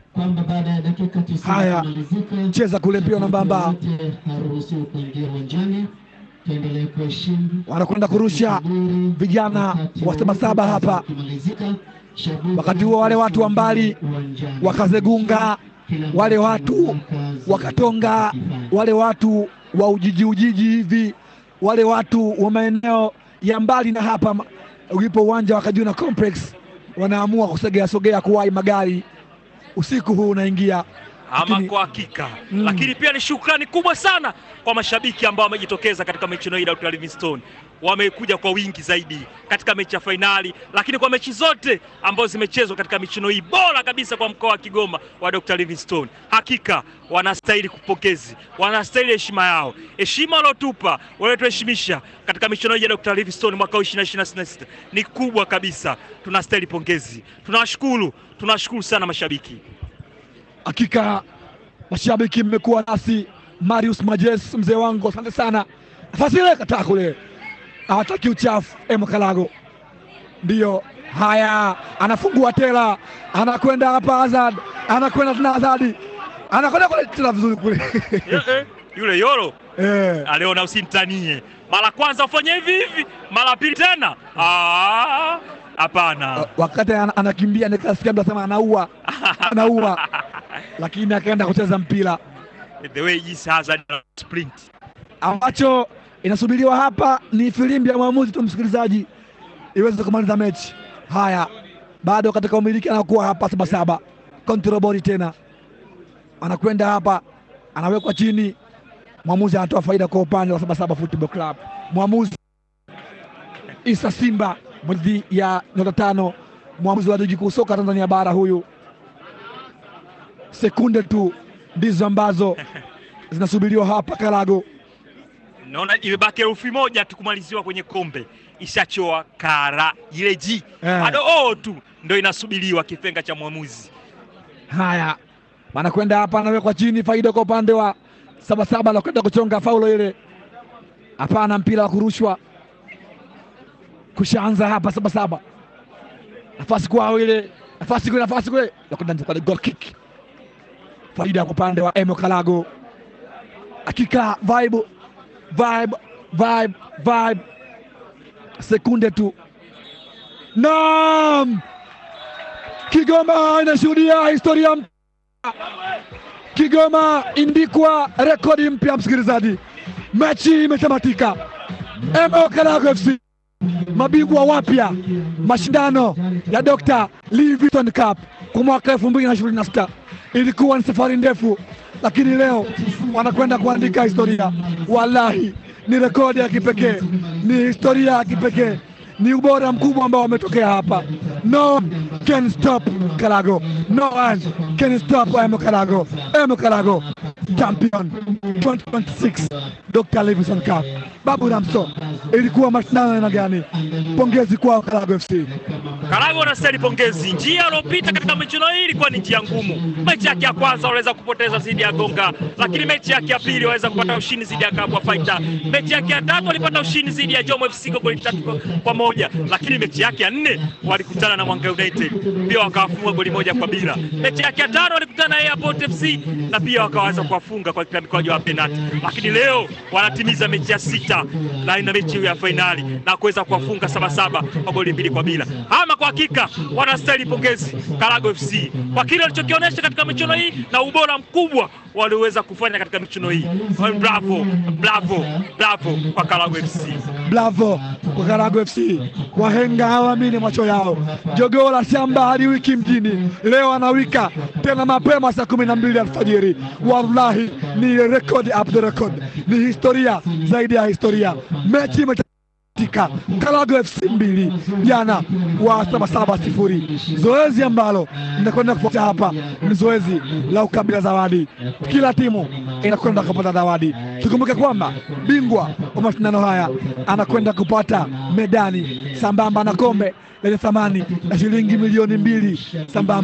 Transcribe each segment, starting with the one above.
kwamba baada ya dakika 90 Haya, kumalizika, cheza kule mpira nambamba, yote haruhusiwi kuingia uwanjani. Tuendelee kuheshimu wanakwenda kurusha vijana wa Sabasaba hapa. Wakati huo wale watu wa mbali wakazegunga, wale watu wakatonga, wale watu wa ujiji ujiji hivi, wale watu wa maeneo ya mbali na hapa ma- ulipo uwanja wa Kajuna Complex wanaamua kusogea sogea kuwahi magari usiku huu unaingia. ama Lakini- kwa hakika Mm. lakini pia ni shukrani kubwa sana kwa mashabiki ambao wamejitokeza katika michuano hii ya Dr. Livingstone. Wamekuja kwa wingi zaidi katika mechi ya fainali, lakini kwa mechi zote ambazo zimechezwa katika michuano hii bora kabisa kwa mkoa wa Kigoma wa Dr. Livingstone. Hakika wanastahili kupokezi, wanastahili heshima yao, heshima waliotupa waliotuheshimisha katika michuano hii ya Dr. Livingstone mwaka huu 2026 ni kubwa kabisa. Tunastahili pongezi, tunawashukuru, tunawashukuru sana mashabiki. Hakika mashabiki, mmekuwa nasi. Marius Majes, mzee wangu, asante sana. Nafasi ile kataa kule, hawataki uchafu. Emo Kalago ndiyo haya, anafungua tela, anakwenda hapa Azad, anakwenda tena Azadi, anakwenda kule tena vizuri kule Eh, eh, yule Yoro eh. aliona usimtanie, mara kwanza ufanye hivi hivi, mara pili tena Ah, hapana. Wakati ana- anakimbia nikasikia mtu anasema anaua, anaua, lakini akaenda kucheza mpira The way jinsi Hazard ana sprint ambacho inasubiriwa hapa ni filimbi ya mwamuzi tu, msikilizaji, iweze kumaliza mechi. Haya, bado katika umiliki anakuwa hapa Sabasaba, kontrobori tena, anakwenda hapa, anawekwa chini, mwamuzi anatoa faida kwa upande wa Sabasaba Football Club. Mwamuzi Isa Simba mridhi ya nyota tano, mwamuzi wa ligi kuu soka Tanzania bara huyu. Sekunde tu ndizo ambazo zinasubiriwa hapa Kalago. naona imebaki herufi moja tu kumaliziwa kwenye kombe, ishachoa kara ile ji Eh. bado oo tu ndo inasubiriwa kipenga cha mwamuzi. Haya, wanakwenda hapa, anawekwa chini, faida kwa upande wa Sabasaba, anakwenda kuchonga faulo ile. Hapana, mpira wa kurushwa kushaanza hapa Sabasaba, nafasi kwao ile, nafasi kule, nafasi kule, nakwenda kwa goal kick, faida kwa upande wa Emo Kalago. Hakika vibe vibe vibe vibe, sekunde tu, naam Kigoma inashuhudia historia mpya. Kigoma indikwa rekodi mpya, msikilizaji. Mechi imetamatika. MO Kalago FC mabingwa wapya mashindano ya Dr. Livingstone Cup kwa mwaka 2026. Ilikuwa ni safari ndefu, lakini leo wanakwenda kuandika historia. Wallahi, ni rekodi ya kipekee, ni historia ya kipekee, ni ubora mkubwa ambao wametokea hapa. No one can stop Kalago, no one can stop Emo Kalago. Emo Kalago champion 2026 Dr. Livingstone Cup. Babu Ramso, ilikuwa mashindano ya aina gani? Pongezi kwao Kalago FC. Karago wanastahili pongezi. Njia aliyopita katika michuano hii ilikuwa ni njia ngumu. Mechi yake ya kwanza waliweza kupoteza dhidi ya Gonga, lakini mechi yake ya pili waweza kupata ushindi dhidi ya Kabwa Fighter. Mechi yake ya tatu walipata ushindi dhidi ya Jomo FC kwa goli tatu kwa- kwa moja, lakini mechi yake ya nne walikutana na Mwanga United pia wakawafunga goli moja kwa bila. Mechi yake ya tano walikutana na Airport FC na pia wakaweza kuwafunga kwa kila mikwaju wa penalti, lakini leo wanatimiza mechi ya sita na ina mechi ya fainali na kuweza kuwafunga Sabasaba kwa goli mbili kwa bila. Ama kwa hakika wanastahili pongezi Karago FC kwa kile walichokionyesha katika michuano hii na ubora mkubwa walioweza kufanya katika michuano hii. Bravo, bravo, bravo kwa Karago FC. Bravo kwa Karago FC, wahenga hawaamini macho yao. Jogoo la shamba hadi wiki mjini, leo anawika tena mapema saa kumi na mbili alfajiri. Wallahi ni record up the record, ni historia zaidi ya historia. Mechi imetamatika, Karago FC mbili jana wa Sabasaba sifuri. Zoezi ambalo linakwenda kufuata hapa ni zoezi la ukabila zawadi, kila timu inakwenda kupata zawadi. Tukumbuke kwamba bingwa wa mashindano haya anakwenda kupata medani sambamba na kombe lenye thamani ya shilingi milioni mbili sambamba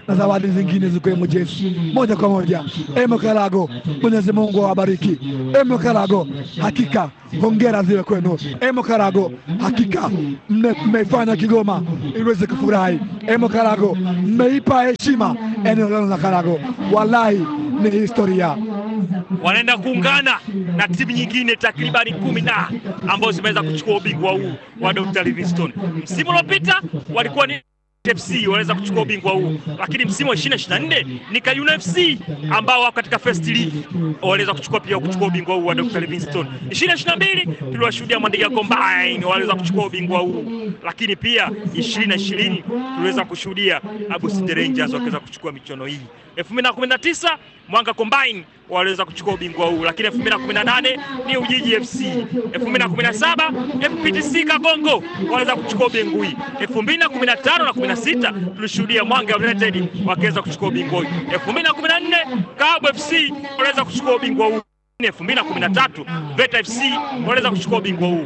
na zawadi zingine zikiwemo jezi. Moja kwa moja, Emo Karago, Mwenyezi Mungu awabariki. Emo Karago, hakika hongera ziwe kwenu. Emo Karago, hakika mme- mmeifanya Kigoma iweze kufurahi. Emo Karago, mmeipa heshima eneo lenu la Karago, wallahi ni historia. wanaenda kuungana na timu nyingine takribani kumi na ambazo zimeweza kuchukua ubingwa huu wa Dr. Livingstone. Msimu uliopita walikuwa ni FC wanaweza kuchukua ubingwa huu, lakini msimu wa 2024 ni Kayuna FC ambao wako katika first league waliweza kuchukua pia kuchukua ubingwa huu wa Dr. Livingstone. 2022 tuliwashuhudia Mwandiga Combine waliweza kuchukua ubingwa huu, lakini pia 2020 tuliweza kushuhudia Abu City Rangers wakiweza kuchukua michuano hii. 2019 Mwanga Combine waliweza kuchukua ubingwa huu, lakini 2018 ni Ujiji FC. 2017 FPTC Kagongo waliweza kuchukua ubingwa hii. 2015 na 16 tulishuhudia Mwanga United wakiweza kuchukua ubingwa huu. 2014 Kabu FC waliweza kuchukua ubingwa huu. 2013 Veta FC waliweza kuchukua ubingwa huu.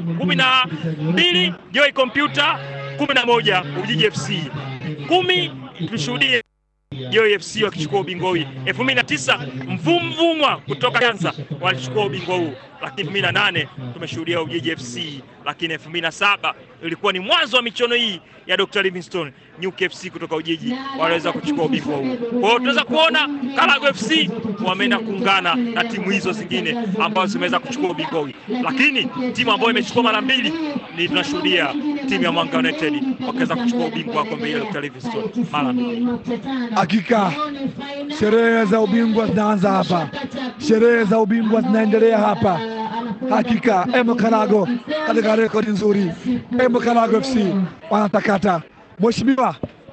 12 Joy Computer, 11 Ujiji FC. 10 tulishuhudia Joy FC wakichukua ubingwa huu. 2009 Mvumvumwa kutoka Kanza walichukua ubingwa huu, lakini 2008 tumeshuhudia Ujiji FC, lakini 2007 ilikuwa ni mwanzo wa michuano hii ya Dr. Livingstone. Nyuki FC kutoka Ujiji waliweza kuchukua ubingwa huu. Kwa hiyo tunaweza kuona Karago FC wameenda kuungana na timu hizo zingine ambazo zimeweza kuchukua ubingwa huu, lakini timu ambayo imechukua mara mbili ni tunashuhudia timu ya Mwanga United wakiweza kuchukua ubingwa wa kombe hili la Dr. Livingstone mara mbili. Hakika sherehe za ubingwa zinaanza hapa, sherehe za ubingwa zinaendelea hapa. Hakika Emo Karago katika rekodi nzuri, Emo Karago FC wanatakata. Mheshimiwa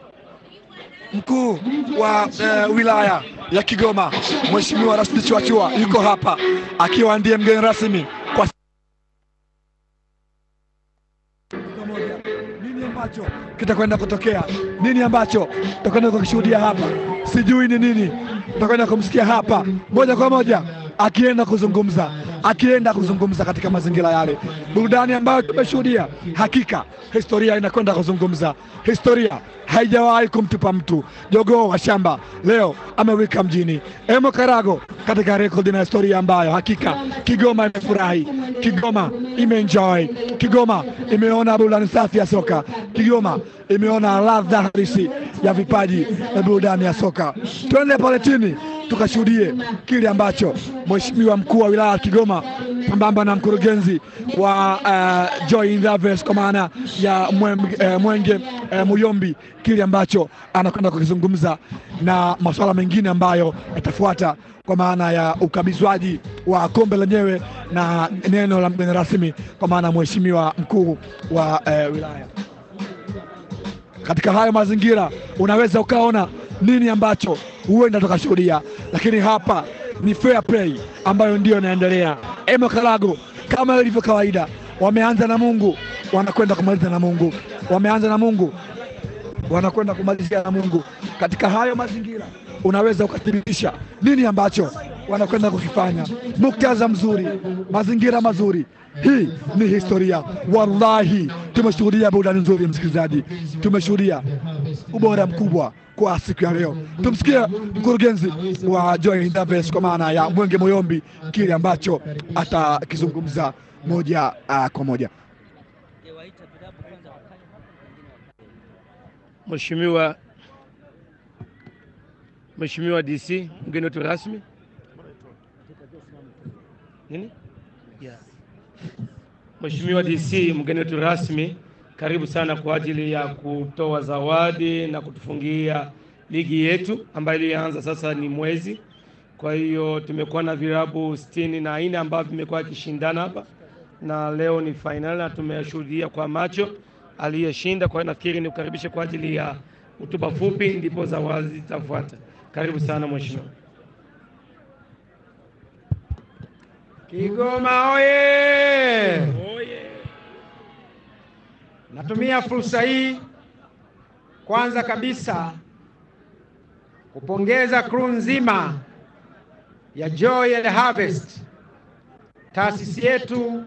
mkuu wa eh, wilaya ya Kigoma, Mheshimiwa Rashid Chwachua yuko hapa akiwa ndiye mgeni rasmi kwa nini ambacho kitakwenda kutokea, nini ambacho tutakwenda kukishuhudia hapa, sijui ni nini. Tutakwenda kumsikia hapa moja kwa moja akienda kuzungumza, akienda kuzungumza katika mazingira yale, burudani ambayo tumeshuhudia. Hakika historia inakwenda kuzungumza, historia haijawahi kumtupa mtu. Jogoo wa shamba leo amewika mjini. Emo Karago katika rekodi na historia ambayo hakika Kigoma imefurahi, Kigoma imeenjoy, Kigoma imeona burudani safi ya soka, Kigoma imeona ladha halisi ya vipaji na burudani ya soka. Twende pale chini tukashuhudie kile ambacho Mheshimiwa mkuu wa wilaya ya Kigoma sambamba na mkurugenzi wa uh, Joy Investments kwa maana ya Mwem- eh, Mwenge eh, Muyombi, kile ambacho anakwenda kukizungumza na masuala mengine ambayo yatafuata kwa maana ya ukabizwaji wa kombe lenyewe na neno la mgeni rasmi kwa maana mheshimiwa mkuu wa eh, wilaya katika hayo mazingira unaweza ukaona nini ambacho huenda tukashuhudia, lakini hapa ni fair play ambayo ndiyo inaendelea. Emo Karago kama ilivyo kawaida, wameanza na Mungu, wanakwenda kumaliza na Mungu, wameanza na Mungu, wanakwenda kumalizia na Mungu. Katika hayo mazingira unaweza ukathibitisha nini ambacho wanakwenda kukifanya. Muktadha mzuri, mazingira mazuri, hii ni historia. Wallahi, tumeshuhudia burudani nzuri, msikilizaji, tumeshuhudia ubora mkubwa kwa siku ya leo. Tumsikie mkurugenzi wa Joy Investments kwa maana ya Mwenge Moyombi, kile ambacho atakizungumza moja uh, kwa moja. Mheshimiwa Mheshimiwa DC, mgeni wetu rasmi nini? Yeah. Mheshimiwa DC, mgeni wetu rasmi, karibu sana kwa ajili ya kutoa zawadi na kutufungia ligi yetu ambayo ilianza sasa ni mwezi. Kwa hiyo tumekuwa na vilabu sitini na nne ambavyo vimekuwa vikishindana hapa na leo ni fainali na tumeshuhudia kwa macho aliyeshinda. Kwa hiyo nafikiri ni kukaribisha kwa ajili ya hotuba fupi, ndipo zawadi zitafuata. Karibu sana mheshimiwa. Kigoma oye! Natumia fursa hii kwanza kabisa kupongeza crew nzima ya Joy and Harvest, taasisi yetu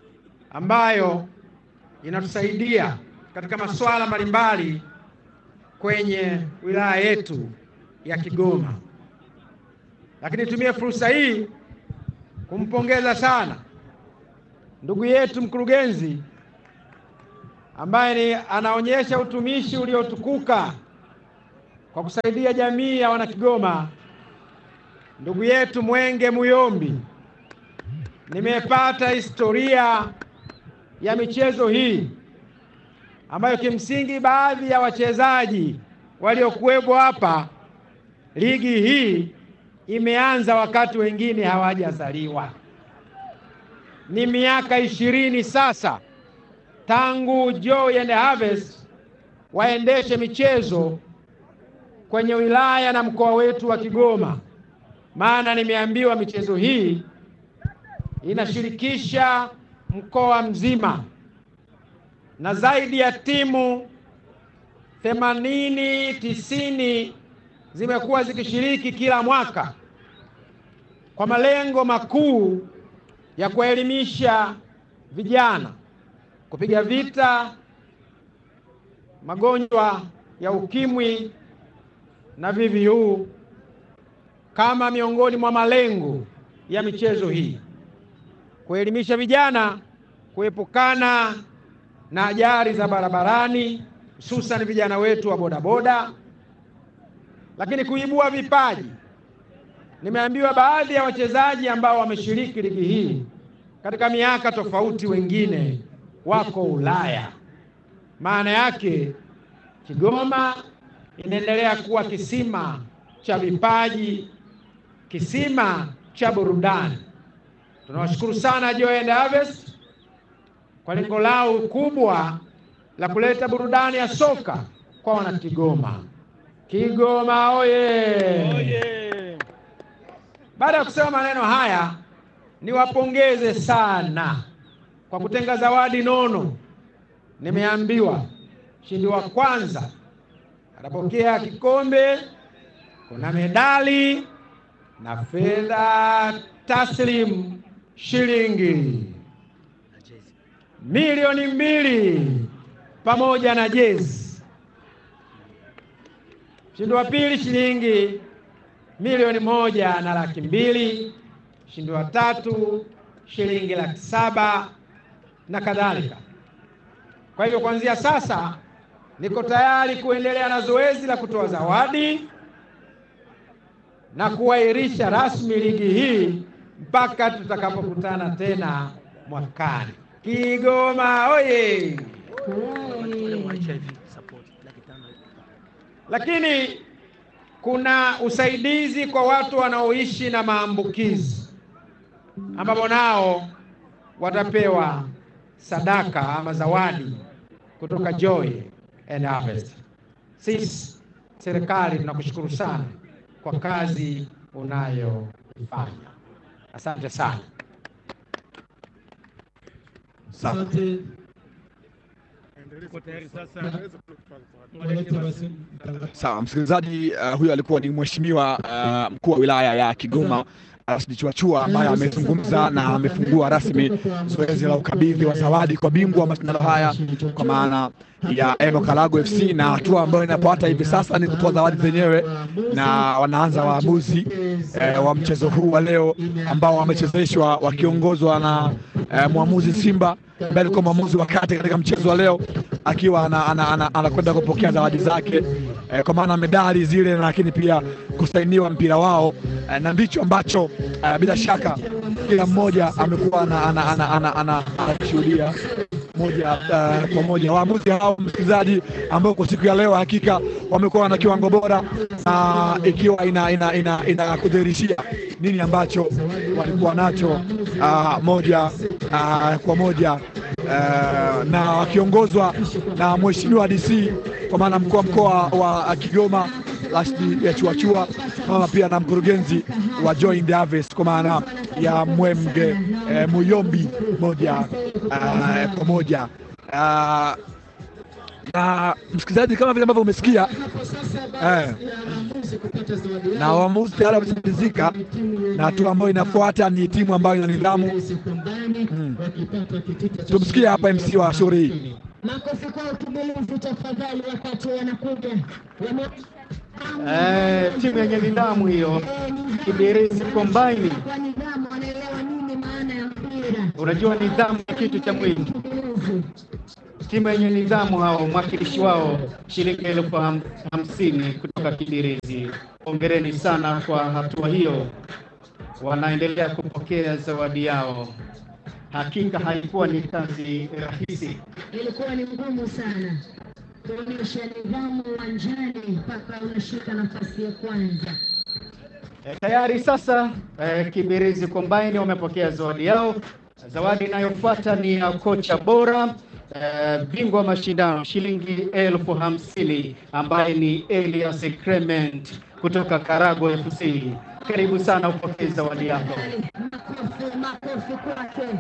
ambayo inatusaidia katika masuala mbalimbali kwenye wilaya yetu ya Kigoma. Lakini nitumie fursa hii kumpongeza sana ndugu yetu mkurugenzi ambaye ni anaonyesha utumishi uliotukuka kwa kusaidia jamii ya wanakigoma, ndugu yetu Mwenge Muyombi. Nimepata historia ya michezo hii ambayo kimsingi baadhi ya wachezaji waliokuwepo hapa, ligi hii imeanza wakati wengine hawajazaliwa. Ni miaka ishirini sasa tangu Joy and Harvest waendeshe michezo kwenye wilaya na mkoa wetu wa Kigoma, maana nimeambiwa michezo hii inashirikisha mkoa mzima na zaidi ya timu themanini tisini zimekuwa zikishiriki kila mwaka kwa malengo makuu ya kuelimisha vijana, kupiga vita magonjwa ya ukimwi na VVU kama miongoni mwa malengo ya michezo hii, kuelimisha vijana kuepukana na ajali za barabarani, hususan vijana wetu wa bodaboda, lakini kuibua vipaji. Nimeambiwa baadhi ya wachezaji ambao wameshiriki ligi hii katika miaka tofauti, wengine wako Ulaya. Maana yake Kigoma inaendelea kuwa kisima cha vipaji, kisima cha burudani. Tunawashukuru sana Joy and Harvest kwa lengo lao kubwa la kuleta burudani ya soka kwa wanakigoma. Kigoma oye! Baada ya kusema maneno haya, niwapongeze sana kwa kutenga zawadi nono. Nimeambiwa mshindi wa kwanza atapokea kikombe, kuna medali na fedha taslim shilingi milioni mbili pamoja na jezi. Mshindi wa pili shilingi milioni moja na laki mbili. Mshindi wa tatu shilingi laki saba na kadhalika. Kwa hivyo kuanzia sasa niko tayari kuendelea na zoezi la kutoa zawadi na kuahirisha rasmi ligi hii mpaka tutakapokutana tena mwakani. Kigoma oye! Lakini kuna usaidizi kwa watu wanaoishi na maambukizi ambapo nao watapewa sadaka ama zawadi kutoka Joy and Harvest. Sisi serikali tunakushukuru sana kwa kazi unayoifanya. Asante sana. Asante. Walete basi mtangazaji. Sawa msikilizaji, uh, huyo alikuwa ni mheshimiwa uh, mkuu wa wilaya ya Kigoma Rashid Chuachua ambaye amezungumza na amefungua rasmi zoezi la ukabidhi wa zawadi kwa bingwa wa mashindano haya kwa maana ya Eno Kalago FC, na hatua ambayo inapoata hivi sasa ni kutoa zawadi zenyewe, na wanaanza waamuzi eh, wa mchezo huu wa leo ambao wamechezeshwa wakiongozwa na eh, mwamuzi Simba ambaye alikuwa mwamuzi wa kati katika mchezo wa leo akiwa anakwenda ana, ana, ana kupokea zawadi zake eh, kwa maana medali zile, lakini pia kusainiwa mpira wao eh, na ndicho ambacho eh, bila shaka kila mmoja amekuwa anashuhudia ana, ana, ana, ana, moja uh, kwa moja. Waamuzi hao msikilizaji, ambao kwa siku ya leo hakika wamekuwa na kiwango bora na ikiwa ina, ina, ina, ina kudhihirishia nini ambacho walikuwa nacho uh, moja uh, kwa moja uh, na wakiongozwa na mheshimiwa DC kwa maana mkuu wa mkoa wa Kigoma Rashid Chuachua mama pia na mkurugenzi wa Joy and Harvest kwa maana ya Mwemge eh, Muyombi moja uh, kwa moja uh, na msikilizaji, kama vile ambavyo umesikia eh, na waamuzi tayari wameshamalizika, na hatua ambayo inafuata ni timu ambayo ina nidhamu. Hmm. Tumsikie hapa MC wa shughuli hii. Makofi kwa utumilizi tafadhali, wakati wanakuja Wame- Eh, timu yenye nidhamu hiyo Eh, nidhamu. Kibirizi Combine. Kwa nidhamu, wanaelewa nini maana ya mpira. Unajua nidhamu ni kitu cha muhimu. Kibirizi. Timu yenye nidhamu hao, mwakilishi wao shilingi elfu ham- hamsini kutoka Kibirizi. Hongereni sana kwa hatua hiyo, wanaendelea kupokea zawadi yao. Hakika haikuwa ni kazi rahisi. Ilikuwa ni ngumu sana kuonyesha nidhamu uwanjani mpaka unashika nafasi ya kwanza. E, tayari sasa e, Kibirizi Combine wamepokea zawadi yao. Zawadi inayofuata ni ya kocha bora e, bingwa wa mashindano shilingi elfu hamsini ambaye ni Elias Clement kutoka Karago FC. Karibu sana upokee zawadi yako. Makofi, makofi kwake.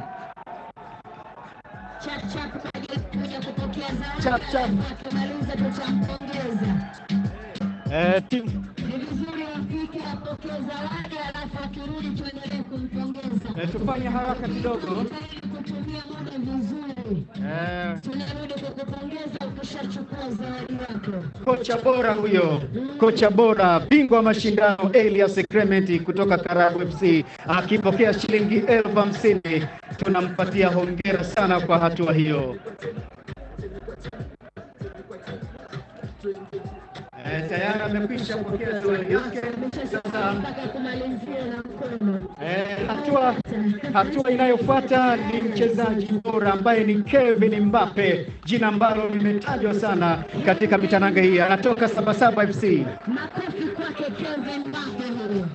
Chap chap kwa ajili ya kuja kupokea zawadi. Chap, chap. Akimaliza tutampongeza. E, timu Ni vizuri afike apokee zawadi, alafu akirudi tuendelee kumpongeza. e, tufanye haraka kidogo. Ili kutumia muda vizuri. E, Tunarudi kukupongeza ukishachukua zawadi yako. kocha bora huyo, kocha bora bingwa wa mashindano Elias Clement kutoka Karago FC akipokea shilingi elfu hamsini. Tunampatia hongera sana kwa hatua hiyo. Eh, tayari amekwisha pokea zawadi yake. Sasa Mpaka kumalizia na mkono. eh, hatua hatua inayofuata ni mchezaji bora ambaye ni Kevin Mbappe, jina ambalo limetajwa sana katika mitanange hii. Anatoka Sabasaba FC. Makofi kwake Kevin Mbappe huyo.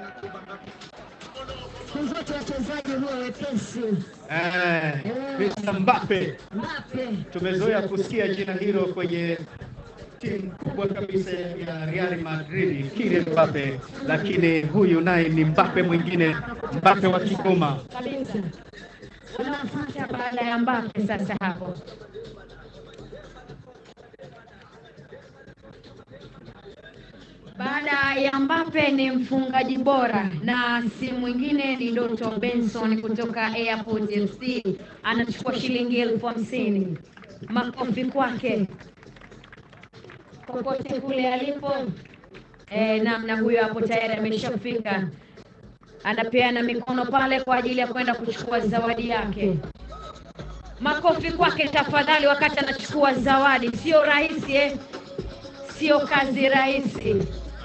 Siku zote wachezaji huwa wepesi. Eh, Mr. Mbappe Mbappe tumezoea kusikia jina hilo kwenye timu kubwa kabisa ya Real Madrid, Kylian Mbappe, lakini huyu naye ni Mbappe mwingine, Mbappe wa Kigoma. kabisa. Unafuata baada ya Mbappe sasa hapo. Baada ya Mbappe ni mfungaji bora na si mwingine ni Doto Benson kutoka Airport FC anachukua shilingi elfu hamsini. Makofi kwake popote kule alipo. E, namna huyo hapo tayari ameshafika, anapeana mikono pale kwa ajili ya kwenda kuchukua zawadi yake. Makofi kwake tafadhali, wakati anachukua zawadi. Sio rahisi eh? Sio kazi rahisi.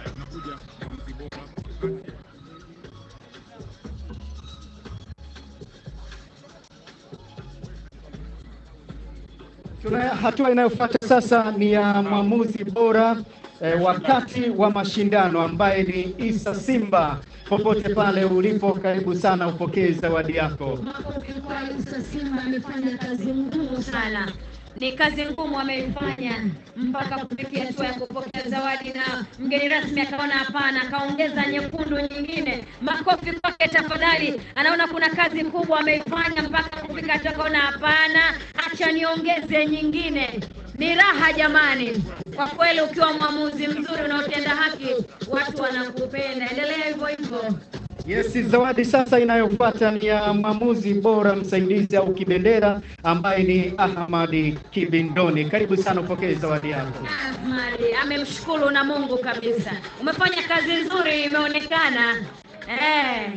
Tuna hatua inayofuata sasa ni ya mwamuzi bora eh, wakati wa mashindano ambaye ni Isa Simba. Popote pale ulipo, karibu sana upokee zawadi yako. Makofi kwa Isa Simba, amefanya kazi ngumu sana. sana. Ni kazi ngumu ameifanya mpaka kufikia hatua ya kupokea zawadi, na mgeni rasmi akaona hapana, akaongeza nyekundu nyingine. Makofi kwake tafadhali. Anaona kuna kazi kubwa ameifanya mpaka kufika hatua, akaona hapana, acha niongeze nyingine. Ni raha jamani, kwa kweli, ukiwa mwamuzi mzuri unaotenda haki, watu wanakupenda. Endelea hivyo hivyo. Yes, zawadi sasa inayofuata ni ya mwamuzi bora msaidizi au kibendera ambaye ni Ahmadi Kibindoni. Karibu sana upokee zawadi yako. Ahmadi amemshukuru na Mungu kabisa. Umefanya kazi nzuri, imeonekana eh.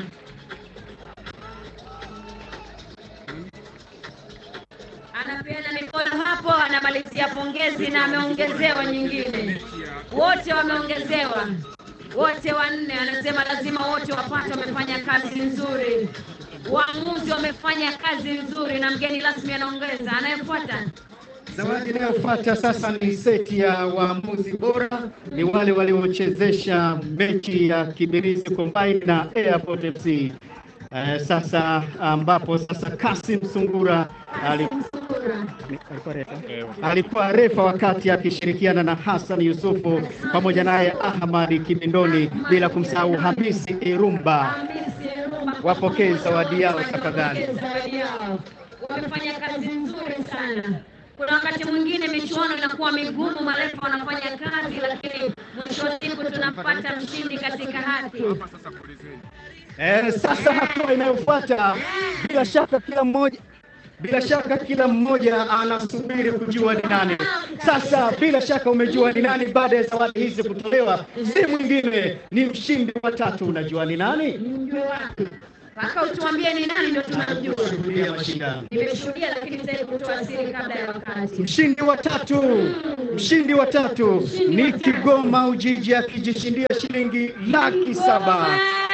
Anapeana mikono hapo, anamalizia pongezi na ameongezewa nyingine. Wote wameongezewa, wote wanne. Anasema lazima wote wapate, wamefanya kazi nzuri. Waamuzi wamefanya kazi nzuri, na mgeni rasmi anaongeza. Anayefuata Zawadi inayofuata sasa ni seti ya waamuzi bora, ni wale waliochezesha mechi ya Kibirizi Combine na Airport FC. Eh, sasa ambapo sasa Kasim Sungura ali- alikuwa refa, alikuwa refa wakati akishirikiana na Hassan Yusufu pamoja naye Ahmad Kibindoni, bila kumsahau Hamisi Irumba. Wapokee zawadi yao tafadhali. zawadi yao. Wamefanya kazi nzuri sana. Kuna wakati mwingine michuano inakuwa migumu, marefa wanafanya kazi, lakini mwisho wa siku tunampata mshindi katika haki. Eh, sasa hatua inayofuata bila shaka kila mmoja Bila shaka kila mmoja anasubiri kujua ni nani. Sasa bila shaka umejua ni nani baada ya zawadi hizi kutolewa, si mwingine ni mshindi wa tatu. Unajua ni nani? Mjue wapi? Mpaka utuambie ni nani ndio tunamjua. Shuhudia mashindano. Nimeshuhudia lakini sitaki kutoa siri kabla ya wakati. Mshindi wa tatu, mshindi wa tatu ni Kigoma Ujiji akijishindia shilingi laki saba.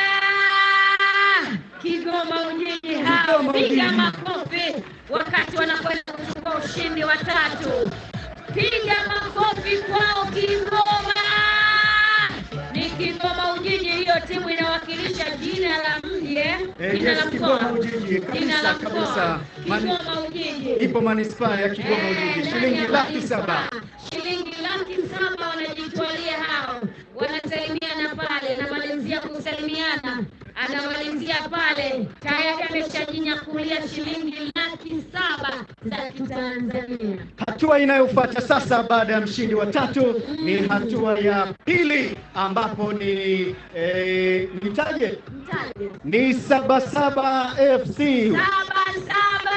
Ah! Kigoma Ujiji hao, Kigoma piga Ujiji. makofi wakati wanakwenda kuchukua ushindi wa tatu. Piga makofi kwao Kigoma. Ni Kigoma Ujiji, hiyo timu inawakilisha jina la mji eh? Eh, jina yes, la Kigoma mkoa, Ujiji, jina la kabisa, mkoa, kabisa. Mani- Kigoma Ujiji. Ipo manispaa ya Kigoma Ujiji, Eh, shilingi ndani ya laki manispaa. saba. Shilingi laki saba wanajitwalia hao, wanasalimiana pale, anamalizia kusalimiana, anamalizia pale, tayari ameshajinyakulia shilingi laki saba za Kitanzania. Hatua inayofuata sasa baada ya mshindi wa tatu ni hatua ya pili ambapo ni eh, nitaje Mtaje ni Sabasaba FC saba saba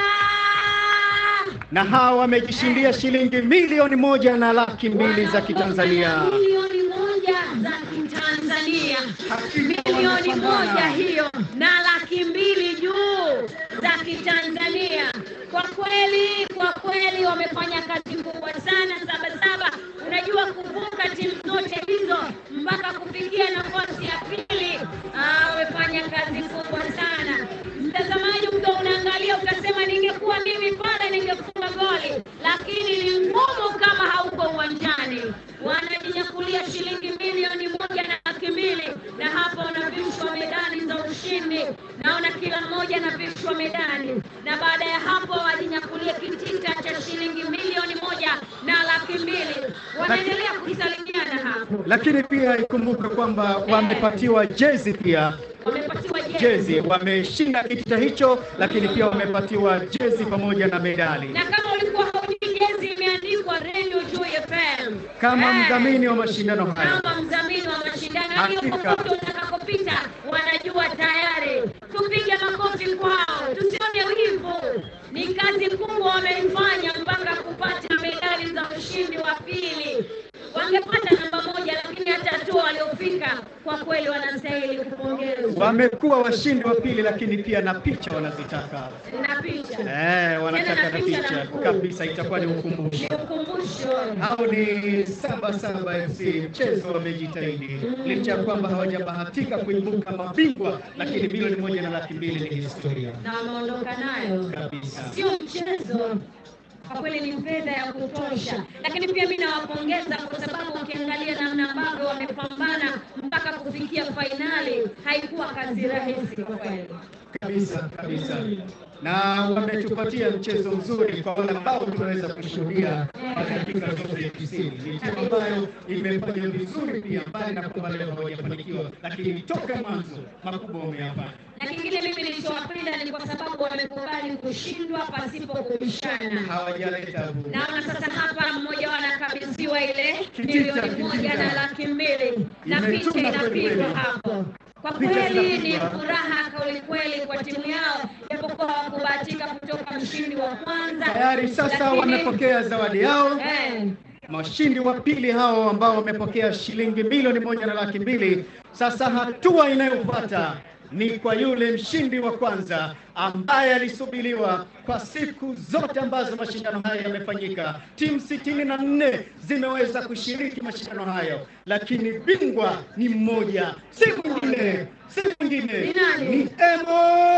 na hawa wamejishindia shilingi milioni moja na laki mbili za Kitanzania. milioni moja za Kitanzania, Hakika milioni wanapambana. moja hiyo na laki mbili juu za Kitanzania. Kwa kweli, kwa kweli wamefanya kazi kubwa sana Sabasaba. Unajua kuvuka timu zote hizo mpaka kufikia nafasi ya pili, ah, wamefanya kazi kubwa sana. Mtazamaji, ukiwa unaangalia utasema, ningekuwa mimi pale ningefunga goli, lakini ni ngumu kama hauko uwanjani. Wanajinyakulia shilingi milioni moja na laki mbili, na hapa wanavishwa medali za ushindi. Naona kila mmoja anavishwa medali, na baada ya hapo wajinyakulia kitita cha shilingi milioni moja na laki mbili. Wanaendelea kusalimiana hapo, Lakini pia ikumbuke kwamba wamepatiwa jezi pia wamepatiwa jezi, wameshinda kitita hicho, lakini pia wamepatiwa jezi pamoja na medali. na kama ulikuwa haujui jezi imeandikwa Radio Joy FM Kama Eh, mdhamini wa mashindano haya, kama mdhamini wa mashindano hiyo, Hakika. popote utakapopita wanajua tayari. Tupige makofi kwao, tusione wivu. Ni kazi kubwa wameifanya mpaka kupata medali za ushindi wa pili. Wangepata namba moja, lakini hata hatua waliofika kwa kweli wanastahili kupongezwa. wamekuwa washindi wa pili, lakini pia na picha wanazitaka. Na picha Eh, wanataka Tena na na picha picha na mkuu. kabisa, itakuwa ni ukumbusho. ni ukumbusho. Hao ni Saba Saba FC, mchezo wamejitahidi licha ya kwamba hawajabahatika kuibuka mabingwa, lakini milioni moja na laki mbili ni historia na wameondoka nayo kabisa. sio mchezo kwa kweli ni fedha ya kutosha, lakini pia mimi nawapongeza kwa sababu ukiangalia namna ambavyo wamepambana mpaka kufikia fainali, haikuwa kazi rahisi kwa kweli. kabisa kabisa, na wametupatia mchezo mzuri kwa wale ambao tumeweza kushuhudia kwa dakika zote tisini. Ni timu ambayo imefanya vizuri pia, mbali na kwamba leo hawajafanikiwa, lakini toka mwanzo makubwa wameyafanya. Na kingine mimi nilichowapenda ni kwa sababu wamekubali kushindwa pasipo kubishana. Hawajaleta vurugu. Naona sasa hapa mmoja wao anakabidhiwa ile Kitita, milioni moja kitita. na laki mbili na picha Imetuna kweli inapigwa kweli. hapo. Kwa Picha kweli ni zinapigwa. furaha kweli kweli kwa timu yao, japokuwa hawakubahatika kutoka mshindi wa kwanza. Tayari sasa lakini- wamepokea zawadi yao. eh, Washindi wa pili hao ambao wamepokea shilingi milioni moja na laki mbili. Sasa hatua inayofuata ni kwa yule mshindi wa kwanza ambaye alisubiriwa kwa siku zote ambazo mashindano haya yamefanyika. Timu sitini na nne zimeweza kushiriki mashindano hayo, lakini bingwa ni mmoja, si mwingine, si mwingine Ni nani? ni Emo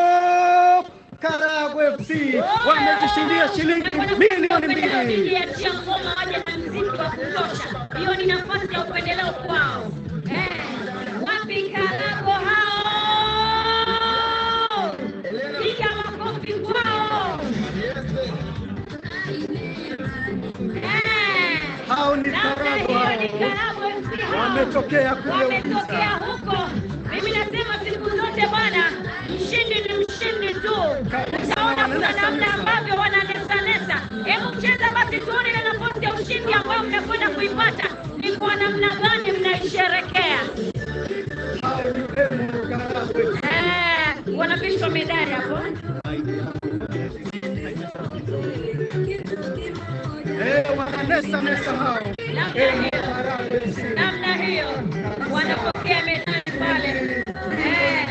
Karagwe FC wamejishindia shilingi milioni mbili. Wakiachia ngoma waje na mziki wa kutosha, hiyo ni nafasi ya upendeleo kwao. Eh, wapi Karago hao? Piga makofi kwao. Eh, Hao ni labda Karagwe hiyo ni hao. Karagwe FC hao. Wametokea kule wametokea Uvinza. huko. Mimi nasema siku zote bwana, mshindi ni mshindi tu. Utaona kuna namna ambavyo wananesanesa. Hebu cheza basi tuone ile nafasi ya ushindi ambayo mnakwenda kuipata ni kwa namna gani mnaisherekea. Hao ni Emo Karagwe. Eh, wanavishwa medali hapo. sasa amesahau namna hiyo wanapokea medali pale eh.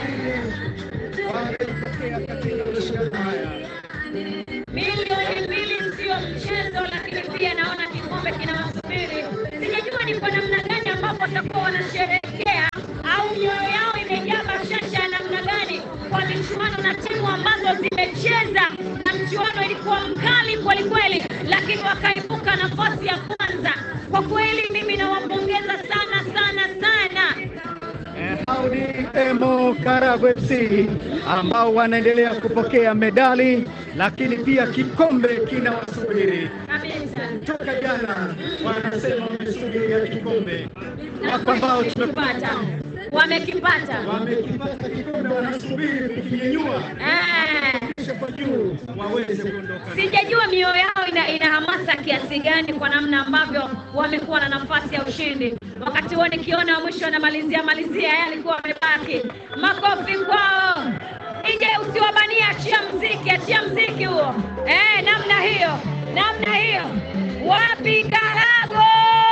milioni mbili sio mchezo, lakini pia naona kikombe kinawasubiri. Sijajua ni kwa namna gani ambapo watakuwa wanasherehekea au mioyo yao imejaa bashasha ya namna gani kwa michuano na timu ambazo zimecheza na mchuano ilikuwa mkali kweli kweli, lakini wakaibuka nafasi ya kwanza. Kwa kweli mimi nawapongeza sana sana sana. Audi Emo Karago FC ambao wanaendelea kupokea medali, lakini pia kikombe kinawasubiri. Kabisa. Toka jana wanasema wamesubiria kikombe, wako ambao tumepata Wamekipata, wamekipata. wamekipata kikombe, wanasubiri kukinyanyua Eh. kisha kwa juu waweze kuondoka. Sijajua mioyo yao ina, ina hamasa kiasi gani kwa namna ambavyo wamekuwa na nafasi ya ushindi. Wakati huo nikiona wa mwisho anamalizia malizia, yeye alikuwa amebaki. Makofi kwao. Ije usiwabania, achia mziki, achia mziki huo. Eh, namna hiyo, namna hiyo. Wapi Karago?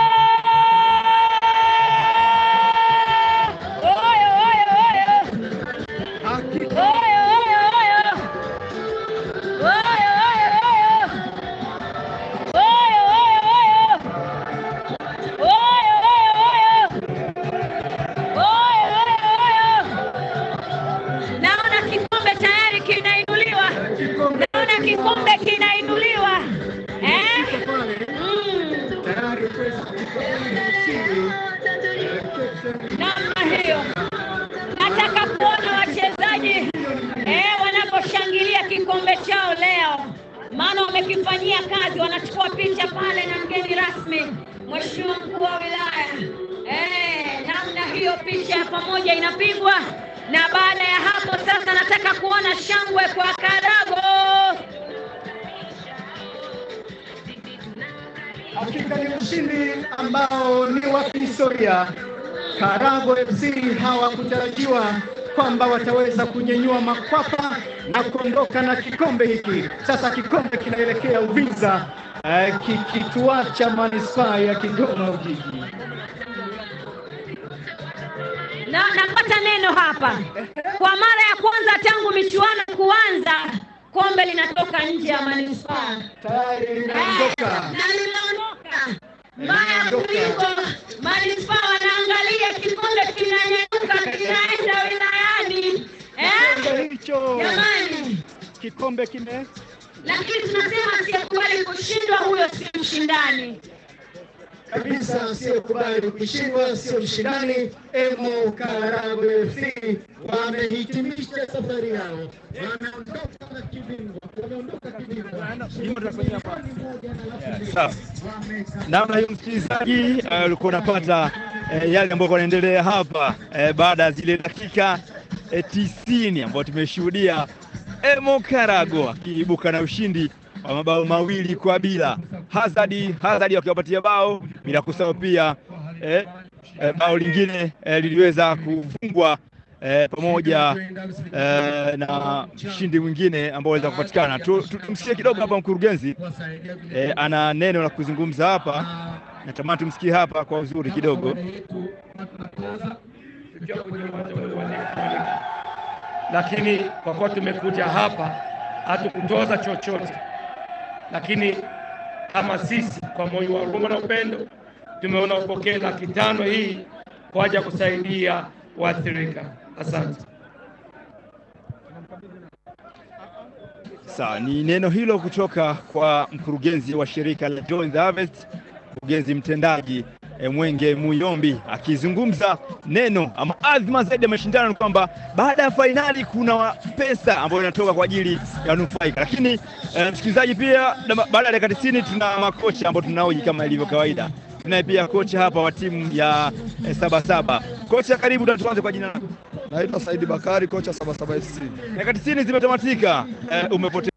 Oyo, oyo, oyo. Hakika Oyo, oyo, oyo. Oyo, oyo, oyo. Oyo, oyo, oyo. Oyo, oyo, oyo. Oyo, oyo, oyo. Naona kikombe tayari kinainuliwa. Naona kikombe kinainuliwa. Eh? Mm. tayari kuweza kukikombe ushindi. namna hiyo. Nataka kuona wachezaji eh, wanaposhangilia kikombe chao leo, maana wamekifanyia kazi. Wanachukua picha pale na mgeni rasmi, Mheshimiwa mkuu wa wilaya eh, namna hiyo, picha ya pamoja inapigwa, na baada ya hapo sasa nataka kuona shangwe kwa Karago. Hakika ni ushindi ambao ni wa kihistoria. Karago FC hawakutarajiwa kwamba wataweza kunyanyua makwapa na kuondoka na kikombe hiki. Sasa kikombe kinaelekea Uvinza, eh, kikituacha manispaa ya Kigoma Ujiji. na napata neno hapa kwa mara ya kwanza tangu michuano kuanza, kombe linatoka nje ya manispaa Tayari linaondoka. na linaondoka. Mbaya kuliko manispaa wanaangalia kikombe kinanyanyuka kinaenda wilayani eh? Kikombe hicho, Jamani, kikombe kime lakini tunasema asiyekubali kushindwa huyo si mshindani. kabisa asiyekubali kushindwa sio mshindani. Emo Karago FC wamehitimisha safari yao, wameondoka na kibingwa, wameondoka kibingwa. Sawa. Namna hiyo msikilizaji, eh, ulikuwa unapata eh, yale ambayo yanaendelea hapa eh, baada ya zile dakika eh, tisini ambayo tumeshuhudia Emo Karago akiibuka na ushindi wa mabao mawili kwa bila. Hazard Hazard wakiwapatia bao bila kusahau pia eh, eh, bao lingine eh, liliweza kufungwa eh, pamoja eh, na mshindi mwingine ambao waweza kupatikana. Tu- tu- Tumsikie kidogo hapa mkurugenzi eh, ana neno la kuzungumza hapa, natamani tumsikie hapa kwa uzuri kidogo. lakini kwa kuwa tumekuja hapa hatukutoza chochote, lakini kama sisi kwa moyo wa huruma na upendo tumeona upokee laki tano hii kwa ajili ya kusaidia waathirika. Asante. Sawa, ni neno hilo kutoka kwa mkurugenzi wa shirika la Join the Harvest, mkurugenzi mtendaji eh, Mwenge Muyombi akizungumza neno ama azma zaidi ya mashindano ni kwamba baada ya fainali kuna wa- pesa ambayo inatoka kwa ajili ya nufaika. Lakini eh, msikilizaji, pia na- baada ya dakika tisini tuna makocha ambao tunaoji kama ilivyo kawaida. Tunaye pia kocha hapa wa timu ya eh, Sabasaba. Kocha, karibu, na tuanze kwa jina lako. Naitwa Saidi Bakari, kocha Sabasaba FC. Dakika tisini zimetamatika, eh, umepoteza